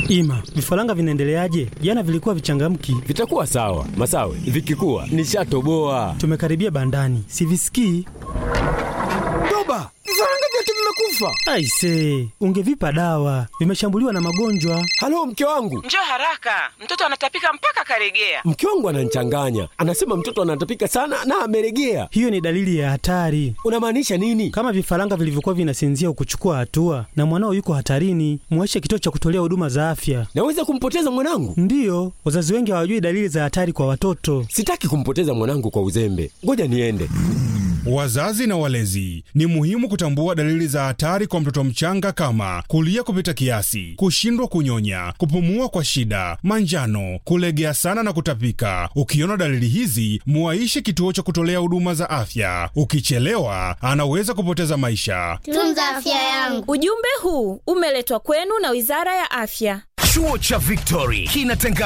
Ima, vifaranga vinaendeleaje? Jana vilikuwa vichangamki. Vitakuwa sawa Masawe, vikikuwa nishatoboa. Tumekaribia bandani, sivisikii. Toba, vifaranga vyote vimekufa. Aise, ungevipa dawa, vimeshambuliwa na magonjwa. Halo, mke wangu, Njoo haraka, mtoto anatapika mpaka karegea. mke wangu ananichanganya, anasema mtoto anatapika sana na ameregea. Hiyo ni dalili ya hatari. Unamaanisha nini? Kama vifaranga vilivyokuwa vinasinzia ukuchukua hatua na mwanao yuko hatarini, muache kituo cha kutolea huduma za afya. Naweza kumpoteza mwanangu? Ndiyo, wazazi wengi hawajui dalili za hatari kwa watoto. Sitaki kumpoteza mwanangu kwa uzembe, ngoja niende. Wazazi na walezi, ni muhimu kutambua dalili za hatari kwa mtoto mchanga kama kulia kupita kiasi, kushindwa kunyonya, kupumua kwa shida, manjano, kulegea sana na kutapika. Ukiona dalili hizi, muaishe kituo cha kutolea huduma za afya. Ukichelewa, anaweza kupoteza maisha. Tunza afya yangu. Ujumbe huu umeletwa kwenu na Wizara ya Afya. Chuo cha Victory kinatangaza